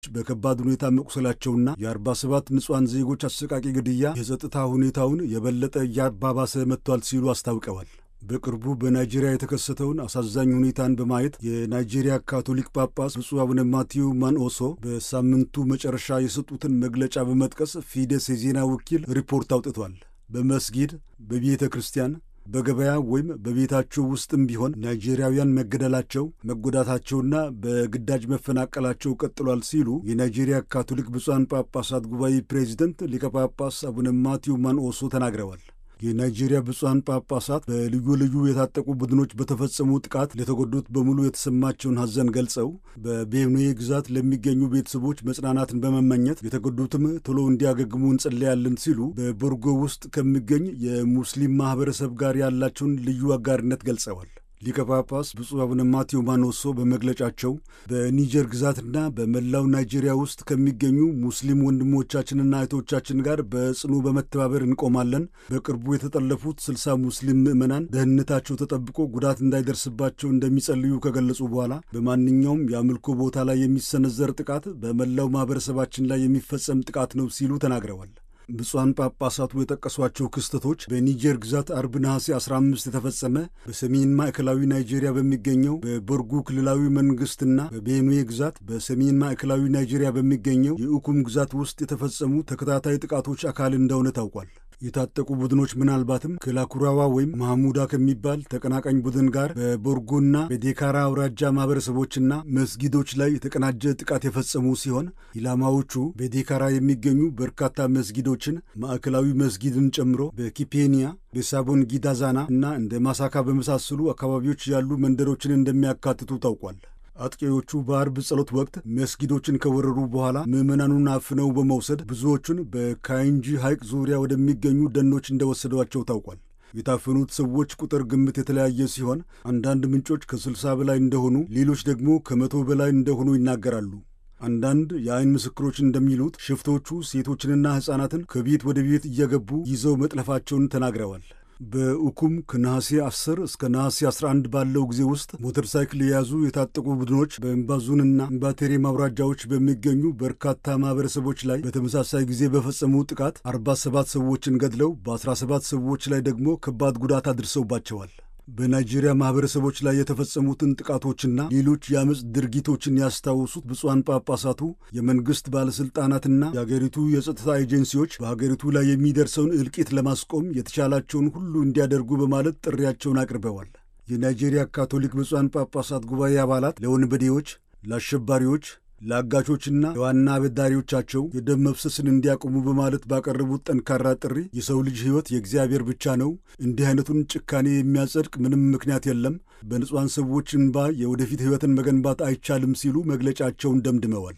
በከባድ ሁኔታ መቁሰላቸውና የ47 ንጹሐን ዜጎች አሰቃቂ ግድያ የጸጥታ ሁኔታውን የበለጠ እያባባሰ መጥቷል ሲሉ አስታውቀዋል። በቅርቡ በናይጄሪያ የተከሰተውን አሳዛኝ ሁኔታን በማየት የናይጄሪያ ካቶሊክ ጳጳስ ብፁዕ አቡነ ማቲዩ ማንኦሶ በሳምንቱ መጨረሻ የሰጡትን መግለጫ በመጥቀስ ፊደስ የዜና ወኪል ሪፖርት አውጥቷል። በመስጊድ፣ በቤተ ክርስቲያን በገበያ ወይም በቤታቸው ውስጥም ቢሆን ናይጄሪያውያን መገደላቸው፣ መጎዳታቸውና በግዳጅ መፈናቀላቸው ቀጥሏል ሲሉ የናይጄሪያ ካቶሊክ ብፁዓን ጳጳሳት ጉባኤ ፕሬዚደንት ሊቀ ጳጳስ አቡነ ማቲዩ ማንኦሶ ተናግረዋል። የናይጄሪያ ብፁዓን ጳጳሳት በልዩ ልዩ የታጠቁ ቡድኖች በተፈጸሙ ጥቃት ለተጎዱት በሙሉ የተሰማቸውን ሐዘን ገልጸው በቤኑዌ ግዛት ለሚገኙ ቤተሰቦች መጽናናትን በመመኘት የተጎዱትም ቶሎ እንዲያገግሙ እንጸለያለን ሲሉ በቦርጎ ውስጥ ከሚገኝ የሙስሊም ማኅበረሰብ ጋር ያላቸውን ልዩ አጋርነት ገልጸዋል። ሊቀ ጳጳስ ብፁዕ አቡነ ማቴዎ ማኖሶ በመግለጫቸው በኒጀር ግዛትና በመላው ናይጄሪያ ውስጥ ከሚገኙ ሙስሊም ወንድሞቻችንና እህቶቻችን ጋር በጽኑ በመተባበር እንቆማለን። በቅርቡ የተጠለፉት ስልሳ ሙስሊም ምዕመናን ደህንነታቸው ተጠብቆ ጉዳት እንዳይደርስባቸው እንደሚጸልዩ ከገለጹ በኋላ በማንኛውም የአምልኮ ቦታ ላይ የሚሰነዘር ጥቃት በመላው ማኅበረሰባችን ላይ የሚፈጸም ጥቃት ነው ሲሉ ተናግረዋል። ብፁዓን ጳጳሳቱ የጠቀሷቸው ክስተቶች በኒጀር ግዛት አርብ ነሐሴ 15 የተፈጸመ በሰሜን ማዕከላዊ ናይጄሪያ በሚገኘው በቦርጉ ክልላዊ መንግሥትና በቤኑዌ ግዛት በሰሜን ማዕከላዊ ናይጄሪያ በሚገኘው የኡኩም ግዛት ውስጥ የተፈጸሙ ተከታታይ ጥቃቶች አካል እንደሆነ ታውቋል። የታጠቁ ቡድኖች ምናልባትም ከላኩራዋ ወይም ማህሙዳ ከሚባል ተቀናቃኝ ቡድን ጋር በቦርጎና በዴካራ አውራጃ ማህበረሰቦችና መስጊዶች ላይ የተቀናጀ ጥቃት የፈጸሙ ሲሆን ኢላማዎቹ በዴካራ የሚገኙ በርካታ መስጊዶችን ማዕከላዊ መስጊድን ጨምሮ በኪፔኒያ በሳቦን ጊዳዛና እና እንደ ማሳካ በመሳሰሉ አካባቢዎች ያሉ መንደሮችን እንደሚያካትቱ ታውቋል። አጥቂዎቹ በአርብ ጸሎት ወቅት መስጊዶችን ከወረሩ በኋላ ምዕመናኑን አፍነው በመውሰድ ብዙዎቹን በካይንጂ ሐይቅ ዙሪያ ወደሚገኙ ደኖች እንደወሰዷቸው ታውቋል። የታፈኑት ሰዎች ቁጥር ግምት የተለያየ ሲሆን አንዳንድ ምንጮች ከስልሳ በላይ እንደሆኑ፣ ሌሎች ደግሞ ከመቶ በላይ እንደሆኑ ይናገራሉ። አንዳንድ የአይን ምስክሮች እንደሚሉት ሽፍቶቹ ሴቶችንና ሕፃናትን ከቤት ወደ ቤት እየገቡ ይዘው መጥለፋቸውን ተናግረዋል። በኡኩም ከነሐሴ 10 እስከ ነሐሴ 11 ባለው ጊዜ ውስጥ ሞተር ሳይክል የያዙ የታጠቁ ቡድኖች በእምባዙንና እምባቴሬ ማውራጃዎች በሚገኙ በርካታ ማኅበረሰቦች ላይ በተመሳሳይ ጊዜ በፈጸሙ ጥቃት 47 ሰዎችን ገድለው በ17 ሰዎች ላይ ደግሞ ከባድ ጉዳት አድርሰውባቸዋል። በናይጄሪያ ማኅበረሰቦች ላይ የተፈጸሙትን ጥቃቶችና ሌሎች የአመፅ ድርጊቶችን ያስታወሱት ብፁዓን ጳጳሳቱ የመንግሥት ባለሥልጣናትና የአገሪቱ የጸጥታ ኤጀንሲዎች በሀገሪቱ ላይ የሚደርሰውን እልቂት ለማስቆም የተቻላቸውን ሁሉ እንዲያደርጉ በማለት ጥሪያቸውን አቅርበዋል። የናይጄሪያ ካቶሊክ ብፁዓን ጳጳሳት ጉባኤ አባላት ለወንበዴዎች፣ ለአሸባሪዎች ለአጋቾችና ለዋና አበዳሪዎቻቸው የደም መፍሰስን እንዲያቆሙ በማለት ባቀረቡት ጠንካራ ጥሪ የሰው ልጅ ሕይወት የእግዚአብሔር ብቻ ነው፣ እንዲህ አይነቱን ጭካኔ የሚያጸድቅ ምንም ምክንያት የለም፣ በንጹሐን ሰዎች እንባ የወደፊት ሕይወትን መገንባት አይቻልም ሲሉ መግለጫቸውን ደምድመዋል።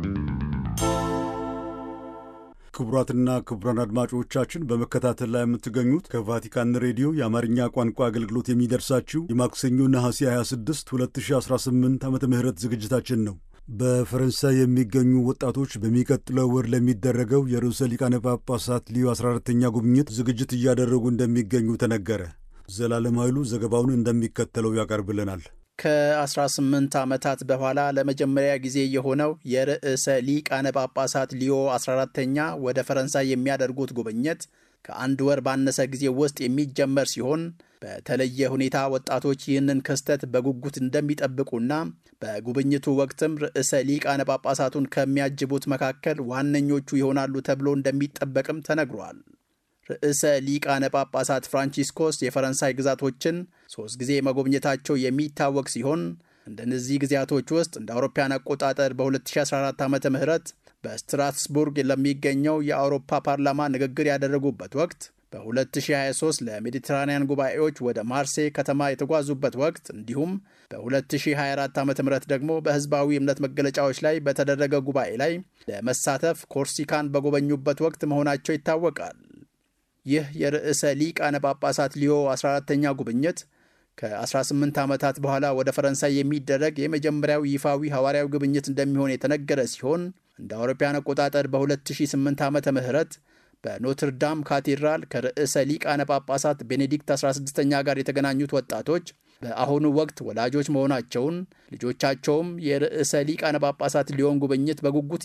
ክቡራትና ክቡራን አድማጮቻችን በመከታተል ላይ የምትገኙት ከቫቲካን ሬዲዮ የአማርኛ ቋንቋ አገልግሎት የሚደርሳችሁ የማክሰኞ ነሐሴ 26 2018 ዓመተ ምህረት ዝግጅታችን ነው። በፈረንሳይ የሚገኙ ወጣቶች በሚቀጥለው ወር ለሚደረገው የርዕሰ ሊቃነ ጳጳሳት ሊዮ 14ተኛ ጉብኝት ዝግጅት እያደረጉ እንደሚገኙ ተነገረ። ዘላለም ኃይሉ ዘገባውን እንደሚከተለው ያቀርብልናል። ከ18 ዓመታት በኋላ ለመጀመሪያ ጊዜ የሆነው የርዕሰ ሊቃነ ጳጳሳት ሊዮ 14ተኛ ወደ ፈረንሳይ የሚያደርጉት ጉብኝት ከአንድ ወር ባነሰ ጊዜ ውስጥ የሚጀመር ሲሆን በተለየ ሁኔታ ወጣቶች ይህንን ክስተት በጉጉት እንደሚጠብቁና በጉብኝቱ ወቅትም ርዕሰ ሊቃነ ጳጳሳቱን ከሚያጅቡት መካከል ዋነኞቹ ይሆናሉ ተብሎ እንደሚጠበቅም ተነግሯል። ርዕሰ ሊቃነ ጳጳሳት ፍራንቺስኮስ የፈረንሳይ ግዛቶችን ሦስት ጊዜ መጎብኘታቸው የሚታወቅ ሲሆን እንደነዚህ ጊዜያቶች ውስጥ እንደ አውሮፓያን አቆጣጠር በ2014 ዓ ም በስትራስቡርግ ለሚገኘው የአውሮፓ ፓርላማ ንግግር ያደረጉበት ወቅት በ2023 ለሜዲትራንያን ጉባኤዎች ወደ ማርሴይ ከተማ የተጓዙበት ወቅት እንዲሁም በ2024 ዓ ም ደግሞ በሕዝባዊ እምነት መገለጫዎች ላይ በተደረገ ጉባኤ ላይ ለመሳተፍ ኮርሲካን በጎበኙበት ወቅት መሆናቸው ይታወቃል። ይህ የርዕሰ ሊቃነ ጳጳሳት ሊዮ 14ተኛ ጉብኝት ከ18 ዓመታት በኋላ ወደ ፈረንሳይ የሚደረግ የመጀመሪያው ይፋዊ ሐዋርያዊ ጉብኝት እንደሚሆን የተነገረ ሲሆን እንደ አውሮፓውያን አቆጣጠር በ2008 ዓመተ ምህረት በኖትርዳም ካቴድራል ከርዕሰ ሊቃነ ጳጳሳት ቤኔዲክት 16ኛ ጋር የተገናኙት ወጣቶች በአሁኑ ወቅት ወላጆች መሆናቸውን ልጆቻቸውም የርዕሰ ሊቃነ ጳጳሳት ሊዮን ጉብኝት በጉጉት